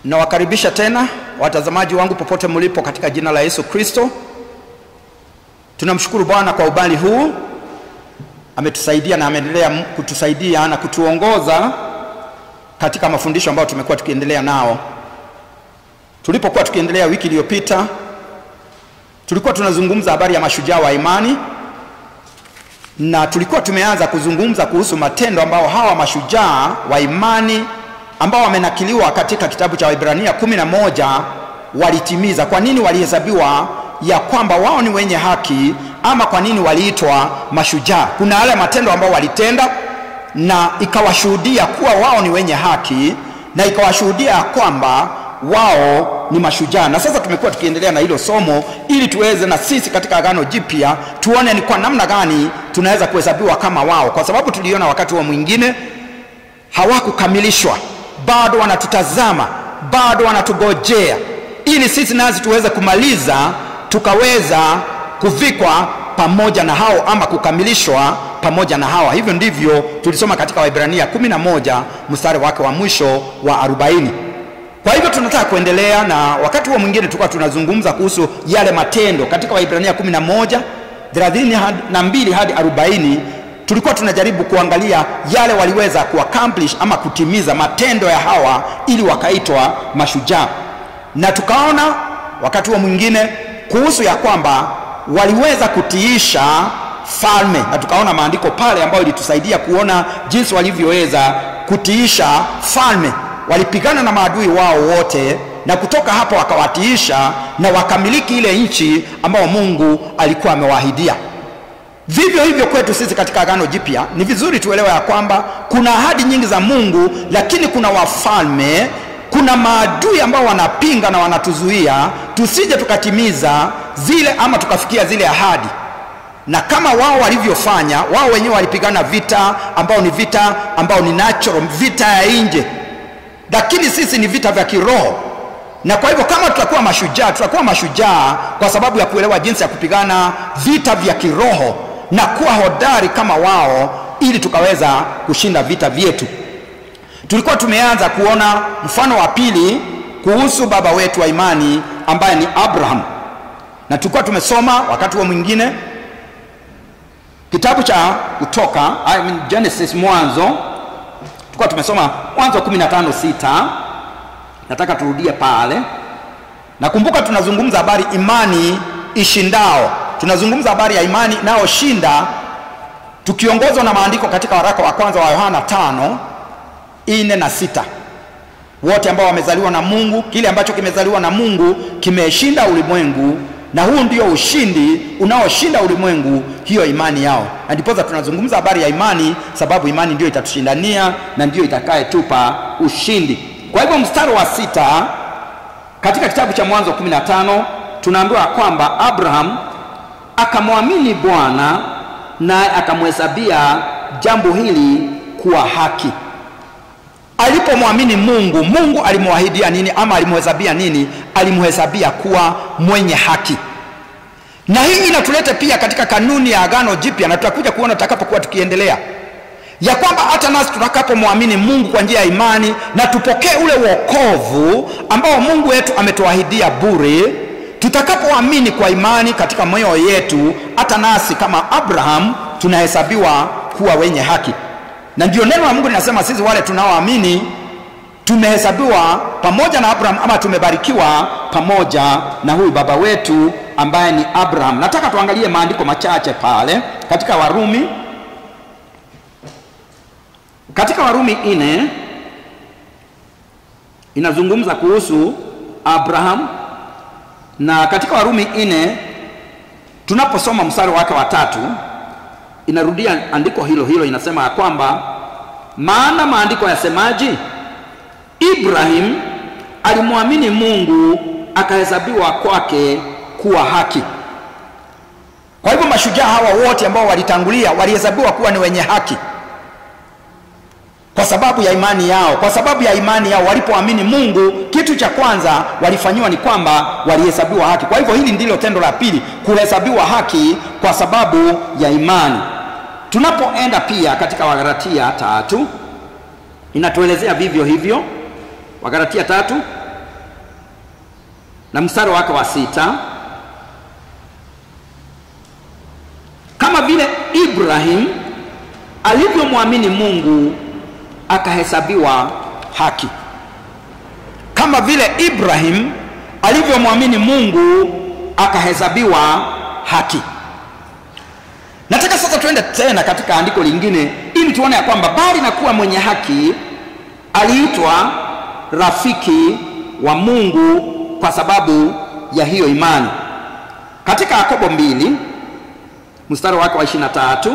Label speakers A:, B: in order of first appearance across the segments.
A: Nawakaribisha tena watazamaji wangu popote mlipo katika jina la Yesu Kristo. Tunamshukuru Bwana kwa ubali huu, ametusaidia na ameendelea kutusaidia na kutuongoza katika mafundisho ambayo tumekuwa tukiendelea nao. Tulipokuwa tukiendelea wiki iliyopita, tulikuwa tunazungumza habari ya mashujaa wa imani na tulikuwa tumeanza kuzungumza kuhusu matendo ambao hawa mashujaa wa imani ambao wamenakiliwa katika kitabu cha Waebrania kumi na moja walitimiza. Kwa nini walihesabiwa ya kwamba wao ni wenye haki, ama kwa nini waliitwa mashujaa? Kuna yale matendo ambao walitenda na ikawashuhudia kuwa wao ni wenye haki na ikawashuhudia ya kwamba wao ni mashujaa. Na sasa tumekuwa tukiendelea na hilo somo ili tuweze na sisi katika Agano Jipya tuone ni kwa namna gani tunaweza kuhesabiwa kama wao, kwa sababu tuliona wakati wa mwingine hawakukamilishwa, bado wanatutazama, bado wanatugojea ili sisi nasi tuweze kumaliza tukaweza kuvikwa pamoja na hao ama kukamilishwa pamoja na hawa. Hivyo ndivyo tulisoma katika Waebrania 11 mstari wake wa mwisho wa 40. Kwa hivyo tunataka kuendelea na wakati huo mwingine tulikuwa tunazungumza kuhusu yale matendo katika Waebrania 11 32 hadi 40 tulikuwa tunajaribu kuangalia yale waliweza kuaccomplish ama kutimiza matendo ya hawa ili wakaitwa mashujaa, na tukaona wakati huo mwingine kuhusu ya kwamba waliweza kutiisha falme, na tukaona maandiko pale ambayo ilitusaidia kuona jinsi walivyoweza kutiisha falme. Walipigana na maadui wao wote, na kutoka hapo wakawatiisha na wakamiliki ile nchi ambayo Mungu alikuwa amewaahidia. Vivyo hivyo kwetu sisi katika Agano Jipya ni vizuri tuelewe ya kwamba kuna ahadi nyingi za Mungu, lakini kuna wafalme, kuna maadui ambao wanapinga na wanatuzuia tusije tukatimiza zile ama tukafikia zile ahadi. Na kama wao walivyofanya, wao wenyewe walipigana vita ambao ni vita ambao ni natural, vita ya nje, lakini sisi ni vita vya kiroho na kwa hivyo kama tutakuwa mashujaa, tutakuwa mashujaa kwa sababu ya kuelewa jinsi ya kupigana vita vya kiroho na kuwa hodari kama wao, ili tukaweza kushinda vita vyetu. Tulikuwa tumeanza kuona mfano wa pili kuhusu baba wetu wa imani ambaye ni Abraham, na tulikuwa tumesoma wakati huo mwingine kitabu cha Kutoka, I mean Genesis, Mwanzo. Tulikuwa tumesoma Mwanzo 15 sita nataka turudie pale. Nakumbuka tunazungumza habari imani ishindao, tunazungumza habari ya imani inayoshinda tukiongozwa na maandiko katika waraka wa kwanza wa Yohana tano ine na sita. Wote ambao wamezaliwa na Mungu, kile ambacho kimezaliwa na Mungu kimeshinda ulimwengu, na huu ndio ushindi unaoshinda ulimwengu, hiyo imani yao. Na ndiposa tunazungumza habari ya imani, sababu imani ndio itatushindania na ndio itakayetupa ushindi. Kwa hivyo mstari wa sita katika kitabu cha Mwanzo 15 tunaambiwa kwamba Abraham akamwamini Bwana naye akamhesabia jambo hili kuwa haki. Alipomwamini Mungu, Mungu alimwahidia nini ama alimhesabia nini? Alimhesabia kuwa mwenye haki. Na hii inatuleta pia katika kanuni ya Agano Jipya, na tutakuja kuona tutakapokuwa tukiendelea ya kwamba hata nasi tutakapomwamini Mungu kwa njia ya imani na tupokee ule wokovu ambao Mungu wetu ametuahidia bure, tutakapoamini kwa imani katika moyo yetu, hata nasi kama Abraham tunahesabiwa kuwa wenye haki. Na ndio neno la Mungu linasema sisi wale tunaoamini tumehesabiwa pamoja na Abraham ama tumebarikiwa pamoja na huyu baba wetu ambaye ni Abraham. Nataka tuangalie maandiko machache pale katika Warumi katika Warumi ine inazungumza kuhusu Abraham, na katika Warumi ine tunaposoma mstari wake wa tatu inarudia andiko hilo hilo, inasema ya kwamba maana maandiko yasemaji, Ibrahim alimwamini Mungu akahesabiwa kwake kuwa haki. Kwa hivyo mashujaa hawa wote ambao walitangulia walihesabiwa kuwa ni wenye haki kwa sababu ya imani yao. Kwa sababu ya imani yao walipoamini Mungu, kitu cha kwanza walifanyiwa ni kwamba walihesabiwa haki. Kwa hivyo hili ndilo tendo la pili, kuhesabiwa haki kwa sababu ya imani. Tunapoenda pia katika Wagalatia tatu inatuelezea vivyo hivyo. Wagalatia tatu na mstari wake wa sita kama vile Ibrahim alivyomwamini Mungu akahesabiwa haki. Kama vile Ibrahim alivyomwamini Mungu akahesabiwa haki. Nataka sasa tuende tena katika andiko lingine ili tuone ya kwamba bali na kuwa mwenye haki aliitwa rafiki wa Mungu kwa sababu ya hiyo imani. Katika Yakobo mbili mstari wake wa 23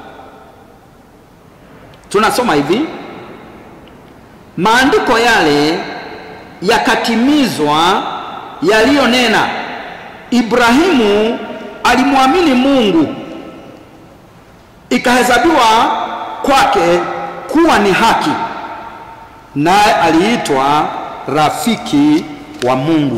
A: tunasoma hivi: maandiko yale yakatimizwa yaliyonena, Ibrahimu alimwamini Mungu ikahesabiwa kwake kuwa ni haki, naye aliitwa rafiki wa Mungu.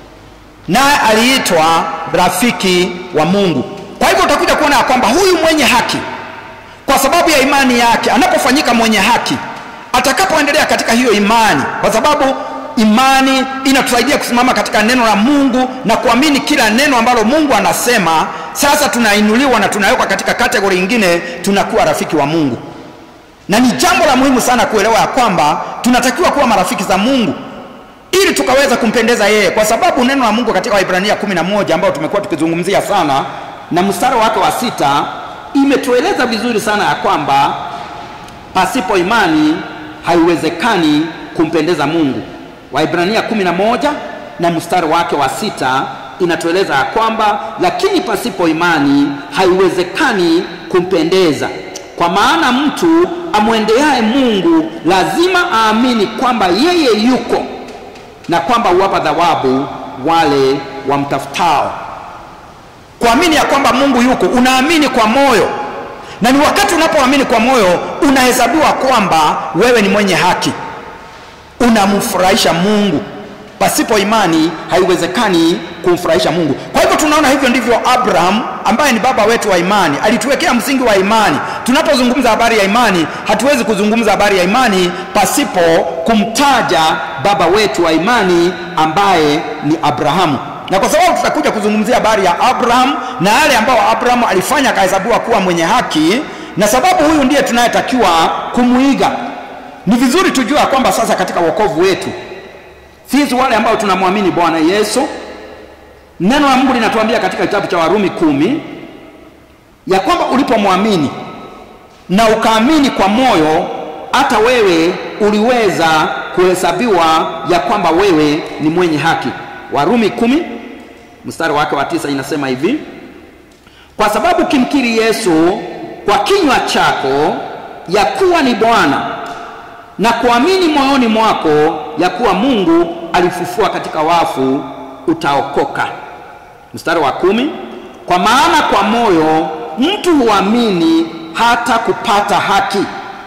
A: Naye aliitwa rafiki wa Mungu. Kwa hivyo utakuja kuona ya kwamba huyu mwenye haki, kwa sababu ya imani yake, anapofanyika mwenye haki, atakapoendelea katika hiyo imani, kwa sababu imani inatusaidia kusimama katika neno la Mungu na kuamini kila neno ambalo Mungu anasema. Sasa tunainuliwa na tunawekwa katika kategori nyingine, tunakuwa rafiki wa Mungu, na ni jambo la muhimu sana kuelewa ya kwamba tunatakiwa kuwa marafiki za Mungu ili tukaweza kumpendeza yeye, kwa sababu neno la Mungu katika Waibrania kumi na moja ambao tumekuwa tukizungumzia sana na mstari wake wa sita imetueleza vizuri sana ya kwamba pasipo imani haiwezekani kumpendeza Mungu. Waibrania kumi na moja na mstari wake wa sita inatueleza ya kwamba lakini pasipo imani haiwezekani kumpendeza, kwa maana mtu amwendeaye Mungu lazima aamini kwamba yeye yuko na kwamba huwapa thawabu wale wamtafutao. Kuamini ya kwamba Mungu yuko, unaamini kwa moyo, na ni wakati unapoamini kwa moyo unahesabiwa kwamba wewe ni mwenye haki, unamfurahisha Mungu. Pasipo imani haiwezekani kumfurahisha Mungu. Kwa hivyo tunaona hivyo ndivyo Abraham ambaye ni baba wetu wa imani alituwekea msingi wa imani. Tunapozungumza habari ya imani, hatuwezi kuzungumza habari ya imani pasipo kumtaja baba wetu wa imani ambaye ni Abrahamu na kwa sababu tutakuja kuzungumzia habari ya Abraham na yale ambayo Abraham alifanya akahesabiwa kuwa mwenye haki, na sababu huyu ndiye tunayetakiwa kumwiga. Ni vizuri tujue kwamba sasa katika wokovu wetu sisi wale ambao tunamwamini Bwana Yesu, neno la Mungu linatuambia katika kitabu cha Warumi kumi ya kwamba ulipomwamini na ukaamini kwa moyo, hata wewe uliweza kuhesabiwa ya kwamba wewe ni mwenye haki. Warumi kumi mstari wake wa tisa inasema hivi: kwa sababu ukimkiri Yesu kwa kinywa chako ya kuwa ni Bwana na kuamini moyoni mwako ya kuwa Mungu alifufua katika wafu utaokoka. Mstari wa kumi kwa maana kwa moyo mtu huamini hata kupata haki,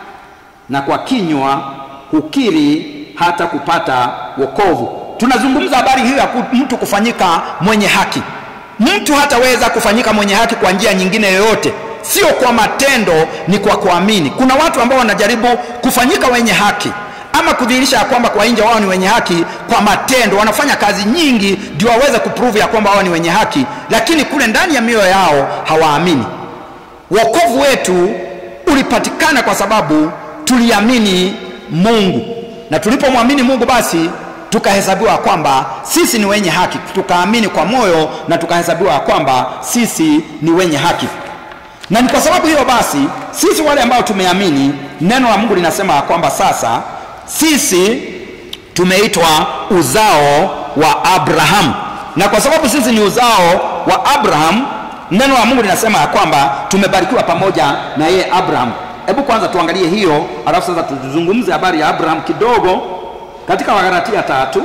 A: na kwa kinywa hukiri hata kupata wokovu. Tunazungumza habari hiyo ya mtu kufanyika mwenye haki. Mtu hataweza kufanyika mwenye haki kwa njia nyingine yoyote, sio kwa matendo, ni kwa kuamini. Kuna watu ambao wanajaribu kufanyika wenye haki ama kudhihirisha ya kwamba kwa nje wao ni wenye haki kwa matendo, wanafanya kazi nyingi ndio waweze kuprove ya kwamba wao ni wenye haki, lakini kule ndani ya mioyo yao hawaamini. Wokovu wetu ulipatikana kwa sababu tuliamini Mungu, na tulipomwamini Mungu basi tukahesabiwa kwamba sisi ni wenye haki, tukaamini kwa moyo na tukahesabiwa kwamba sisi ni wenye haki. Na ni kwa sababu hiyo basi sisi wale ambao tumeamini, neno la Mungu linasema ya kwamba sasa sisi tumeitwa uzao wa Abraham, na kwa sababu sisi ni uzao wa Abraham, neno la Mungu linasema ya kwamba tumebarikiwa pamoja na yeye Abraham. Hebu kwanza tuangalie hiyo, alafu sasa tuzungumze habari ya Abraham kidogo katika Wagalatia tatu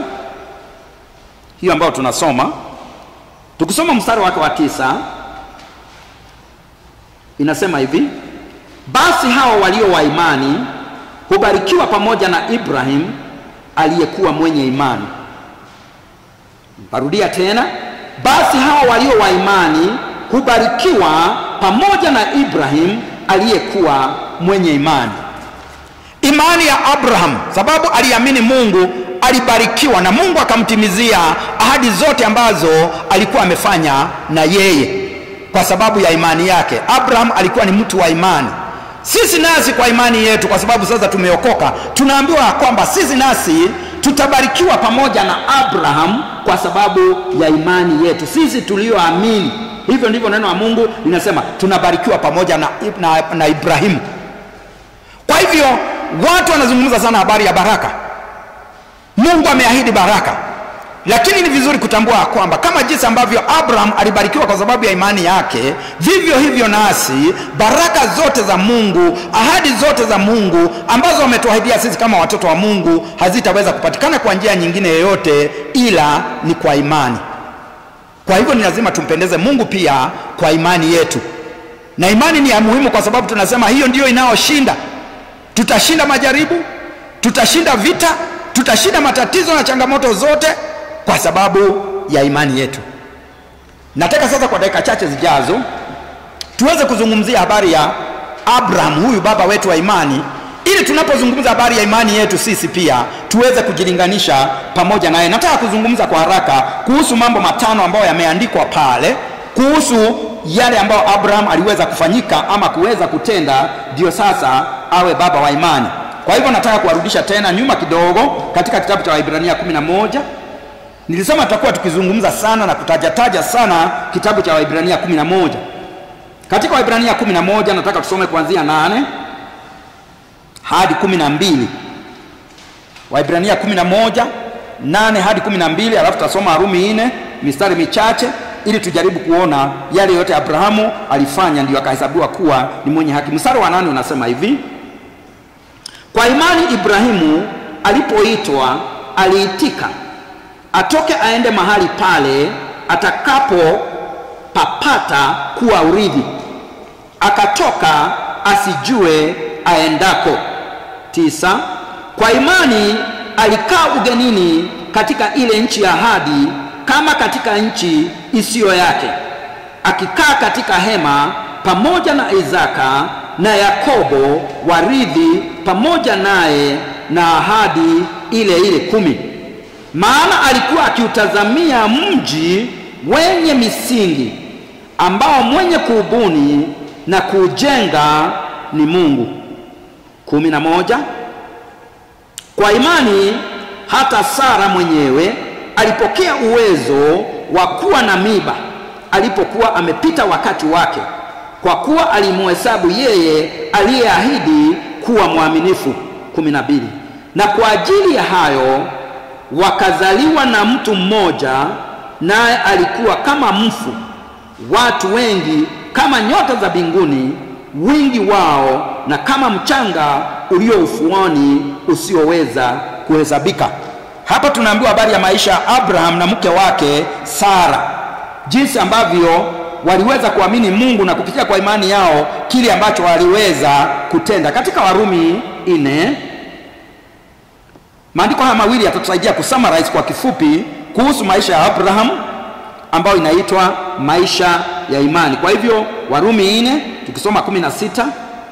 A: hiyo ambayo tunasoma, tukisoma mstari wake wa tisa inasema hivi: basi hao walio wa imani hubarikiwa pamoja na Ibrahim aliyekuwa mwenye imani. Parudia tena, basi hao walio wa imani hubarikiwa pamoja na Ibrahim aliyekuwa mwenye imani. Imani ya Abraham, sababu aliamini Mungu alibarikiwa na Mungu akamtimizia ahadi zote ambazo alikuwa amefanya na yeye kwa sababu ya imani yake. Abraham alikuwa ni mtu wa imani. Sisi nasi kwa imani yetu, kwa sababu sasa tumeokoka, tunaambiwa kwamba sisi nasi tutabarikiwa pamoja na Abraham kwa sababu ya imani yetu, sisi tulioamini. Hivyo ndivyo neno la Mungu linasema, tunabarikiwa pamoja na, na, na Ibrahimu. Kwa hivyo watu wanazungumza sana habari ya baraka. Mungu ameahidi baraka, lakini ni vizuri kutambua kwamba kama jinsi ambavyo Abraham alibarikiwa kwa sababu ya imani yake, vivyo hivyo nasi baraka zote za Mungu, ahadi zote za Mungu ambazo ametuahidia sisi kama watoto wa Mungu hazitaweza kupatikana kwa njia nyingine yoyote ila ni kwa imani. Kwa hivyo ni lazima tumpendeze Mungu pia kwa imani yetu, na imani ni ya muhimu kwa sababu tunasema hiyo ndiyo inayoshinda. Tutashinda majaribu, tutashinda vita, tutashinda matatizo na changamoto zote kwa sababu ya imani yetu. Nataka sasa kwa dakika chache zijazo tuweze kuzungumzia habari ya Abraham, huyu baba wetu wa imani, ili tunapozungumza habari ya imani yetu sisi pia tuweze kujilinganisha pamoja naye. Nataka kuzungumza kwa haraka kuhusu mambo matano ambayo yameandikwa pale kuhusu yale ambayo Abraham aliweza kufanyika ama kuweza kutenda, ndio sasa awe baba wa imani. Kwa hivyo nataka kuwarudisha tena nyuma kidogo katika kitabu cha Waibrania 11 Nilisema tutakuwa tukizungumza sana na kutajataja sana kitabu cha Waibrania 11. Katika Waibrania 11 nataka tusome kuanzia nane hadi 12. Waibrania 11 nane hadi 12, alafu tutasoma Warumi 4 mistari michache ili tujaribu kuona yale yote Abrahamu alifanya ndio akahesabiwa kuwa ni mwenye haki. Mstari wa nane unasema hivi: kwa imani Ibrahimu alipoitwa aliitika atoke aende mahali pale atakapopapata kuwa urithi, akatoka asijue aendako. Tisa, kwa imani alikaa ugenini katika ile nchi ya ahadi, kama katika nchi isiyo yake, akikaa katika hema pamoja na Isaka na Yakobo warithi pamoja naye na ahadi ile ile kumi maana alikuwa akiutazamia mji wenye misingi ambao mwenye kuubuni na kuujenga ni Mungu. kumi na moja. Kwa imani hata Sara mwenyewe alipokea uwezo wa kuwa na miba alipokuwa amepita wakati wake, kwa kuwa alimuhesabu yeye aliyeahidi kuwa mwaminifu. kumi na mbili. Na kwa ajili ya hayo wakazaliwa na mtu mmoja, naye alikuwa kama mfu, watu wengi kama nyota za mbinguni, wingi wao na kama mchanga ulio ufuoni usioweza kuhesabika. Hapa tunaambiwa habari ya maisha ya Abraham na mke wake Sara, jinsi ambavyo waliweza kuamini Mungu na kupitia kwa imani yao kile ambacho waliweza kutenda. Katika Warumi nne Maandiko haya mawili yatatusaidia kusummarize kwa kifupi kuhusu maisha ya Abraham ambayo inaitwa maisha ya imani. Kwa hivyo Warumi nne tukisoma 16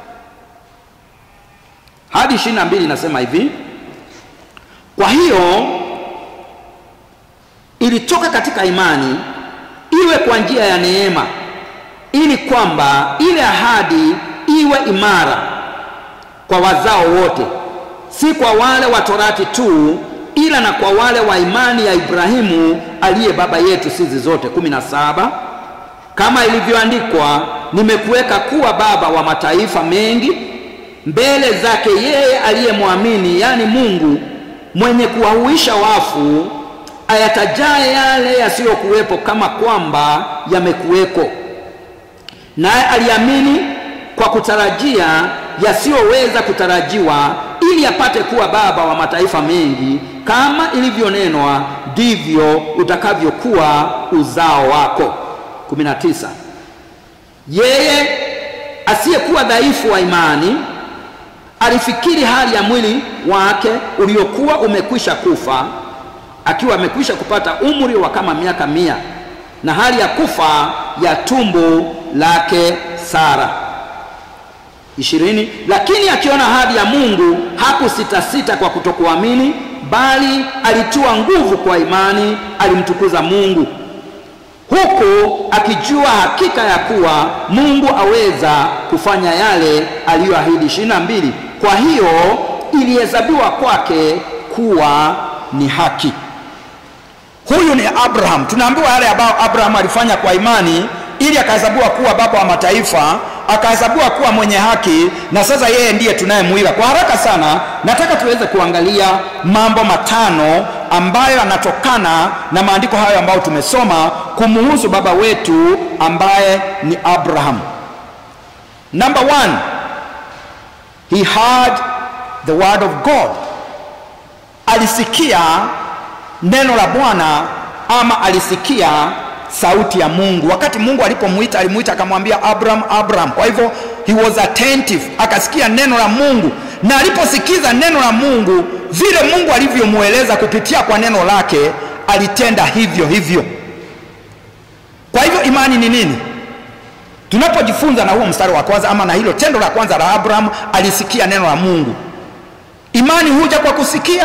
A: hadi 22 inasema hivi: kwa hiyo ilitoka katika imani, iwe kwa njia ya neema, ili kwamba ile ahadi iwe imara kwa wazao wote si kwa wale wa torati tu, ila na kwa wale wa imani ya Ibrahimu aliye baba yetu sisi zote. kumi na saba kama ilivyoandikwa, nimekuweka kuwa baba wa mataifa mengi mbele zake yeye aliyemwamini, yaani Mungu mwenye kuwahuisha wafu, ayatajaye yale yasiyokuwepo kama kwamba yamekuweko. Naye aliamini kwa kutarajia yasiyoweza kutarajiwa ili apate kuwa baba wa mataifa mengi, kama ilivyonenwa, ndivyo utakavyokuwa uzao wako. 19 Yeye asiyekuwa dhaifu wa imani alifikiri hali ya mwili wake uliokuwa umekwisha kufa, akiwa amekwisha kupata umri wa kama miaka mia, na hali ya kufa ya tumbo lake Sara ishirini. Lakini akiona ahadi ya Mungu hakusitasita kwa kutokuamini, bali alitiwa nguvu kwa imani, alimtukuza Mungu huku akijua hakika ya kuwa Mungu aweza kufanya yale aliyoahidi. ishirini na mbili. Kwa hiyo ilihesabiwa kwake kuwa ni haki. Huyu ni Abraham. Tunaambiwa yale ambayo Abraham alifanya kwa imani, ili akahesabiwa kuwa baba wa mataifa, akahesabiwa kuwa mwenye haki, na sasa yeye ndiye tunayemwiga. Kwa haraka sana, nataka tuweze kuangalia mambo matano ambayo yanatokana na maandiko hayo ambayo tumesoma kumuhusu baba wetu ambaye ni Abraham. Number one, he heard the word of God. Alisikia neno la Bwana ama alisikia sauti ya Mungu. Wakati Mungu alipomuita, alimuita akamwambia Abraham, Abraham. Kwa hivyo he was attentive, akasikia neno la Mungu, na aliposikiza neno la Mungu, vile Mungu alivyomweleza kupitia kwa neno lake, alitenda hivyo hivyo. Kwa hivyo imani ni nini? Tunapojifunza na huo mstari wa kwanza ama na hilo tendo la kwanza la Abraham, alisikia neno la Mungu. Imani huja kwa kusikia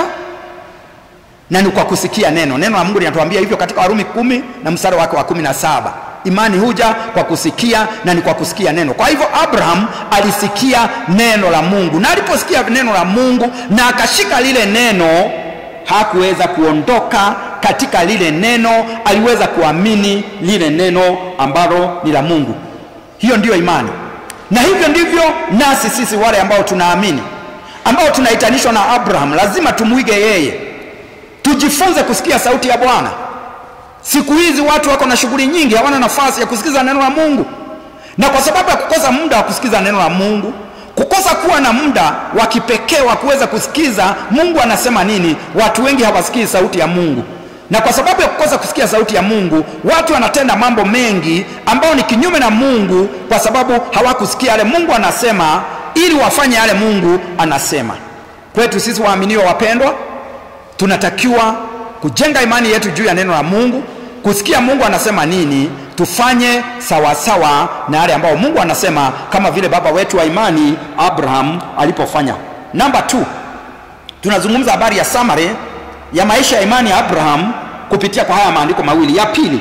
A: na ni kwa kusikia neno. Neno la Mungu linatuambia hivyo katika Warumi kumi na mstari wake wa kumi na saba. Imani huja kwa kusikia na ni kwa kusikia neno. Kwa hivyo Abraham alisikia neno la Mungu, na aliposikia neno la Mungu na akashika lile neno, hakuweza kuondoka katika lile neno, aliweza kuamini lile neno ambalo ni la Mungu. Hiyo ndiyo imani, na hivyo ndivyo nasi sisi wale ambao tunaamini, ambao tunaitanishwa na Abraham, lazima tumwige yeye tujifunze kusikia sauti ya Bwana. Siku hizi watu wako na shughuli nyingi, hawana nafasi ya kusikiza neno la Mungu, na kwa sababu ya kukosa muda wa kusikiza neno la Mungu, kukosa kuwa na muda wa kipekee wa kuweza kusikiza Mungu anasema nini, watu wengi hawasikii sauti ya Mungu. Na kwa sababu ya kukosa kusikia sauti ya Mungu, watu wanatenda mambo mengi ambayo ni kinyume na Mungu, kwa sababu hawakusikia yale Mungu anasema, ili wafanye yale Mungu anasema. Kwetu sisi waaminiwa wapendwa, tunatakiwa kujenga imani yetu juu ya neno la Mungu, kusikia Mungu anasema nini, tufanye sawasawa sawa na yale ambayo Mungu anasema, kama vile baba wetu wa imani Abraham alipofanya. Namba 2 tunazungumza habari ya summary ya maisha ya imani ya Abraham kupitia kwa haya maandiko mawili. Ya pili,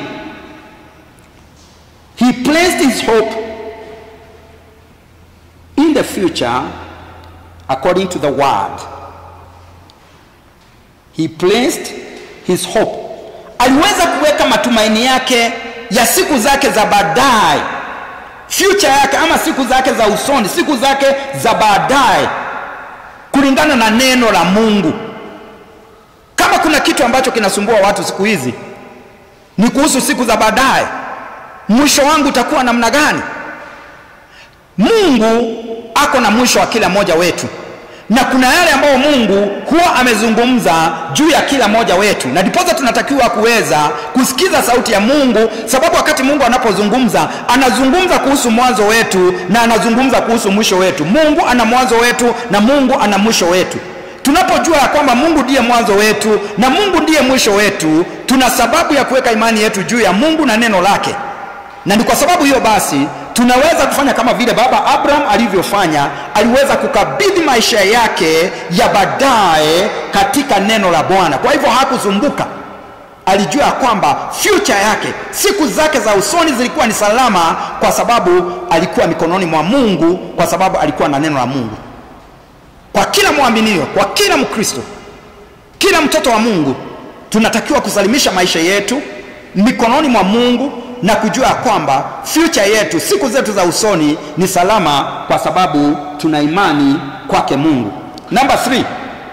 A: he placed his hope in the future according to the word he placed his hope, aliweza kuweka matumaini yake ya siku zake za baadaye, future yake ama siku zake za usoni, siku zake za baadaye, kulingana na neno la Mungu. Kama kuna kitu ambacho kinasumbua watu siku hizi ni kuhusu siku za baadaye, mwisho wangu utakuwa namna gani? Mungu ako na mwisho wa kila mmoja wetu na kuna yale ambayo Mungu huwa amezungumza juu ya kila mmoja wetu, na ndiposa tunatakiwa kuweza kusikiza sauti ya Mungu, sababu wakati Mungu anapozungumza anazungumza kuhusu mwanzo wetu na anazungumza kuhusu mwisho wetu. Mungu ana mwanzo wetu na Mungu ana mwisho wetu. Tunapojua ya kwamba Mungu ndiye mwanzo wetu na Mungu ndiye mwisho wetu, tuna sababu ya kuweka imani yetu juu ya Mungu na neno lake, na ni kwa sababu hiyo basi tunaweza kufanya kama vile baba Abraham alivyofanya. Aliweza kukabidhi maisha yake ya baadaye katika neno la Bwana. Kwa hivyo hakusumbuka, alijua ya kwamba future yake, siku zake za usoni zilikuwa ni salama, kwa sababu alikuwa mikononi mwa Mungu, kwa sababu alikuwa na neno la Mungu. Kwa kila mwaminio, kwa kila Mkristo, kila mtoto wa Mungu, tunatakiwa kusalimisha maisha yetu mikononi mwa Mungu na kujua kwamba future yetu, siku zetu za usoni ni salama, kwa sababu tuna imani kwake Mungu. Number 3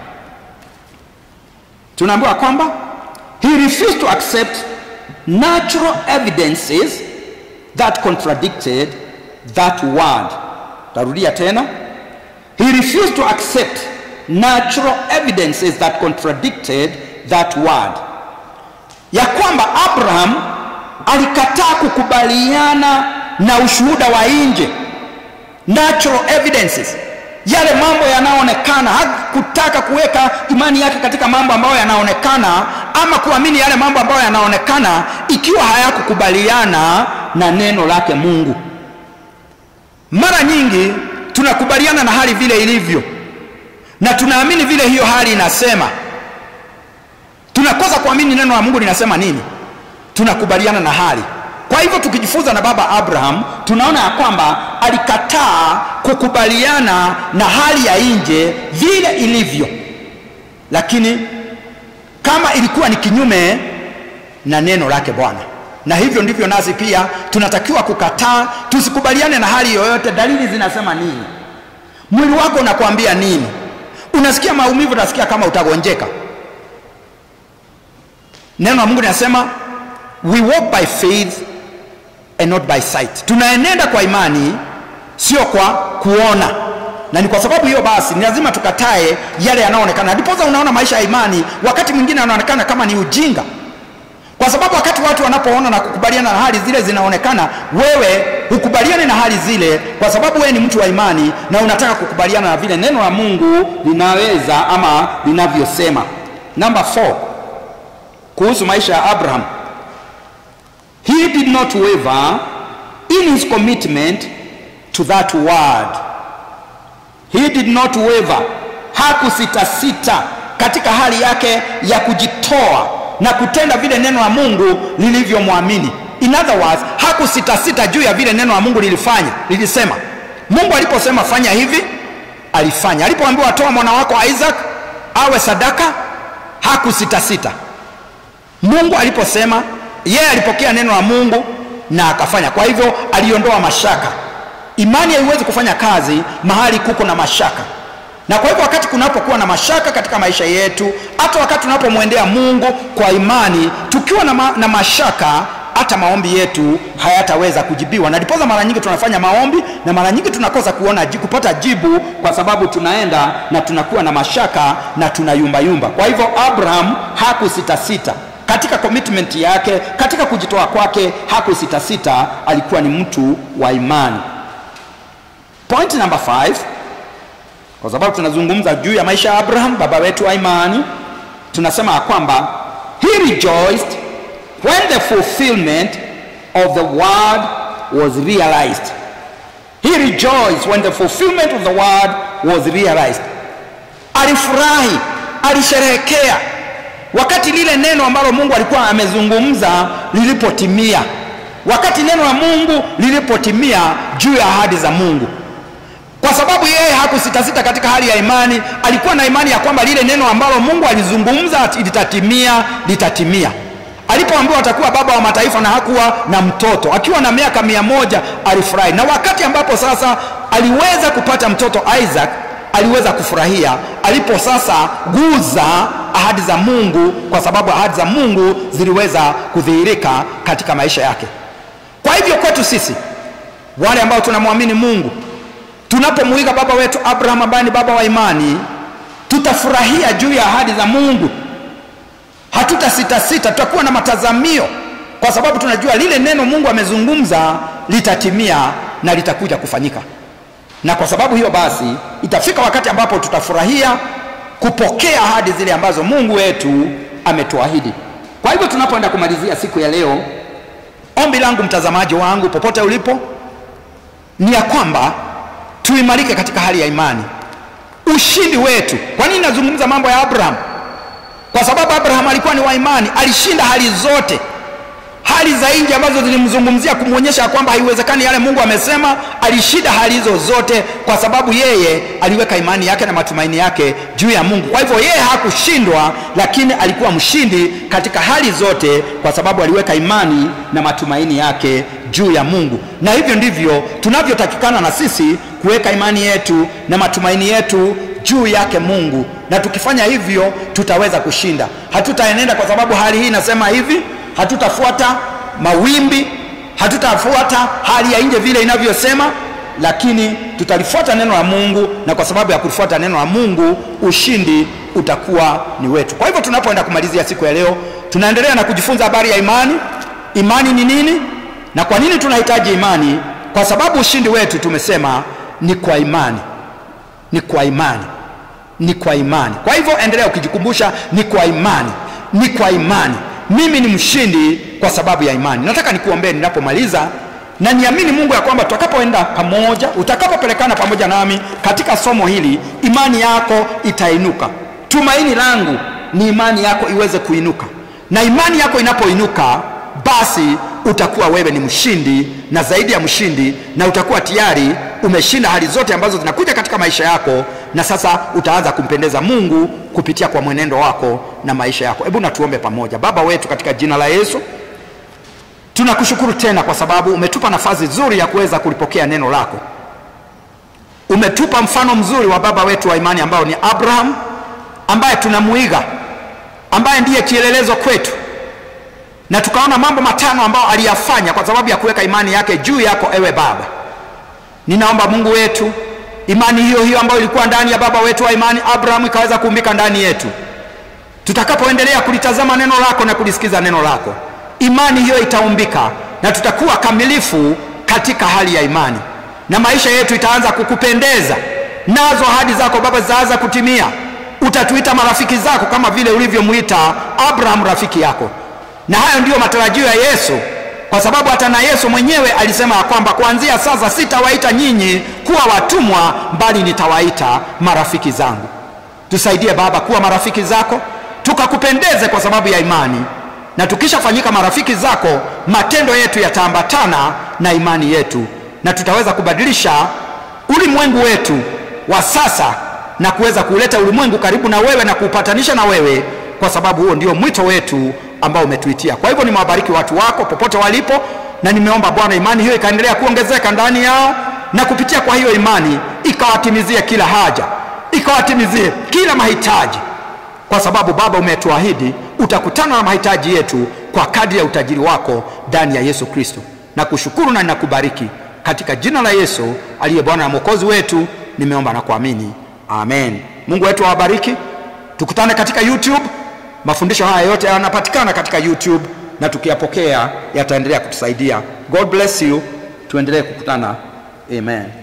A: tunaambiwa kwamba he refused to accept natural evidences that contradicted that word. Tarudia tena, he refused to accept natural evidences that contradicted that word, ya kwamba Abraham alikataa kukubaliana na ushuhuda wa nje, natural evidences, yale mambo yanayoonekana. Hakutaka kuweka imani yake katika mambo ambayo yanaonekana, ama kuamini yale mambo ambayo yanaonekana, ikiwa hayakukubaliana na neno lake Mungu. Mara nyingi tunakubaliana na hali vile ilivyo, na tunaamini vile hiyo hali inasema, tunakosa kuamini neno la mungu linasema nini tunakubaliana na hali kwa hivyo tukijifunza na baba abraham tunaona ya kwamba alikataa kukubaliana na hali ya nje vile ilivyo lakini kama ilikuwa ni kinyume na neno lake bwana na hivyo ndivyo nasi pia tunatakiwa kukataa tusikubaliane na hali yoyote dalili zinasema nini mwili wako unakwambia nini unasikia maumivu unasikia kama utagonjeka neno la mungu linasema we walk by faith and not by sight tunaenenda kwa imani sio kwa kuona na ni kwa sababu hiyo basi ni lazima tukatae yale yanayoonekana ndiposa unaona maisha ya imani wakati mwingine yanaonekana kama ni ujinga kwa sababu wakati watu wanapoona na kukubaliana na hali zile zinaonekana wewe hukubaliane na hali zile kwa sababu wewe ni mtu wa imani na unataka kukubaliana na vile neno la mungu linaweza ama linavyosema namba 4 kuhusu maisha ya abraham he did not waver in his commitment to that word he did not waver hakusitasita katika hali yake ya kujitoa na kutenda vile neno la mungu lilivyomwamini in other words hakusitasita juu ya vile neno la mungu lilifanya lilisema mungu aliposema fanya hivi alifanya alipoambiwa toa mwana wako isaac awe sadaka hakusitasita mungu aliposema yeye alipokea neno la mungu na akafanya kwa hivyo aliondoa mashaka imani haiwezi kufanya kazi mahali kuko na mashaka na kwa hivyo wakati kunapokuwa na mashaka katika maisha yetu hata wakati tunapomwendea mungu kwa imani tukiwa na, ma, na mashaka hata maombi yetu hayataweza kujibiwa na ndiposa mara nyingi tunafanya maombi na mara nyingi tunakosa kuona kupata jibu kwa sababu tunaenda na tunakuwa na mashaka na tunayumbayumba kwa hivyo abraham hakusitasita katika commitment yake katika kujitoa kwake hakusitasita alikuwa ni mtu wa imani point number 5 kwa sababu tunazungumza juu ya maisha ya abraham baba wetu wa imani tunasema ya kwamba he rejoiced when the fulfillment of the word was realized he rejoiced when the fulfillment of the word was realized alifurahi alisherehekea wakati lile neno ambalo mungu alikuwa amezungumza lilipotimia wakati neno la mungu lilipotimia juu ya ahadi za mungu kwa sababu yeye hakusitasita katika hali ya imani alikuwa na imani ya kwamba lile neno ambalo mungu alizungumza litatimia litatimia alipoambiwa atakuwa baba wa mataifa na hakuwa na mtoto akiwa na miaka mia moja alifurahi na wakati ambapo sasa aliweza kupata mtoto isaac aliweza kufurahia alipo sasa guza ahadi za mungu kwa sababu ahadi za mungu ziliweza kudhihirika katika maisha yake kwa hivyo kwetu sisi wale ambao tunamwamini mungu tunapomwiga baba wetu abraham ambaye ni baba wa imani tutafurahia juu ya ahadi za mungu hatutasitasita tutakuwa na matazamio kwa sababu tunajua lile neno mungu amezungumza litatimia na litakuja kufanyika na kwa sababu hiyo basi itafika wakati ambapo tutafurahia kupokea ahadi zile ambazo mungu wetu ametuahidi kwa hivyo tunapoenda kumalizia siku ya leo ombi langu mtazamaji wangu popote ulipo ni ya kwamba tuimarike katika hali ya imani ushindi wetu kwa nini nazungumza mambo ya abraham kwa sababu abraham alikuwa ni wa imani alishinda hali zote hali za nje ambazo zilimzungumzia kumwonyesha kwamba haiwezekani yale mungu amesema alishinda hali hizo zote kwa sababu yeye aliweka imani yake na matumaini yake juu ya mungu kwa hivyo yeye hakushindwa lakini alikuwa mshindi katika hali zote kwa sababu aliweka imani na matumaini yake juu ya mungu na hivyo ndivyo tunavyotakikana na sisi kuweka imani yetu na matumaini yetu juu yake mungu na tukifanya hivyo tutaweza kushinda hatutaenenda kwa sababu hali hii inasema hivi hatutafuata mawimbi hatutafuata hali ya nje vile inavyosema lakini tutalifuata neno la mungu na kwa sababu ya kulifuata neno la mungu ushindi utakuwa ni wetu kwa hivyo tunapoenda kumalizia siku ya leo tunaendelea na kujifunza habari ya imani imani ni nini na kwa nini tunahitaji imani kwa sababu ushindi wetu tumesema ni kwa imani ni kwa imani ni kwa imani kwa hivyo endelea ukijikumbusha ni kwa imani ni kwa imani mimi ni mshindi kwa sababu ya imani nataka nikuombee ninapomaliza na niamini mungu ya kwamba tutakapoenda pamoja utakapopelekana pamoja nami katika somo hili imani yako itainuka tumaini langu ni imani yako iweze kuinuka, na imani yako inapoinuka, basi utakuwa wewe ni mshindi na zaidi ya mshindi, na utakuwa tayari umeshinda hali zote ambazo zinakuja katika maisha yako, na sasa utaanza kumpendeza Mungu kupitia kwa mwenendo wako na maisha yako. Hebu natuombe pamoja. Baba wetu, katika jina la Yesu tunakushukuru tena kwa sababu umetupa nafasi nzuri ya kuweza kulipokea neno lako. Umetupa mfano mzuri wa baba wetu wa imani ambao ni Abraham, ambaye tunamuiga, ambaye ndiye kielelezo kwetu, na tukaona mambo matano ambayo aliyafanya kwa sababu ya kuweka imani yake juu yako, ewe Baba. Ninaomba Mungu wetu, imani hiyo hiyo ambayo ilikuwa ndani ya baba wetu wa imani Abraham ikaweza kuumbika ndani yetu, tutakapoendelea kulitazama neno lako na kulisikiza neno lako, imani hiyo itaumbika na tutakuwa kamilifu katika hali ya imani, na maisha yetu itaanza kukupendeza, nazo ahadi zako Baba zitaanza kutimia. Utatuita marafiki zako kama vile ulivyomwita Abraham rafiki yako, na hayo ndiyo matarajio ya Yesu, kwa sababu hata na Yesu mwenyewe alisema ya kwamba kuanzia sasa sitawaita nyinyi kuwa watumwa, bali nitawaita marafiki zangu. Tusaidie Baba kuwa marafiki zako, tukakupendeze kwa sababu ya imani, na tukishafanyika marafiki zako, matendo yetu yataambatana na imani yetu, na tutaweza kubadilisha ulimwengu wetu wa sasa na kuweza kuleta ulimwengu karibu na wewe na kuupatanisha na wewe, kwa sababu huo ndio mwito wetu ambao umetuitia. Kwa hivyo nimewabariki watu wako popote walipo, na nimeomba Bwana imani hiyo ikaendelea kuongezeka ndani yao, na kupitia kwa hiyo imani ikawatimizie kila haja, ikawatimizie kila mahitaji, kwa sababu Baba umetuahidi utakutana na mahitaji yetu kwa kadri ya utajiri wako ndani ya Yesu Kristo. Na kushukuru na ninakubariki katika jina la Yesu aliye Bwana na Mwokozi wetu, nimeomba na kuamini, amen. Mungu wetu awabariki. Tukutane katika YouTube. Mafundisho haya yote yanapatikana katika YouTube na tukiyapokea yataendelea kutusaidia. God bless you. Tuendelee kukutana. Amen.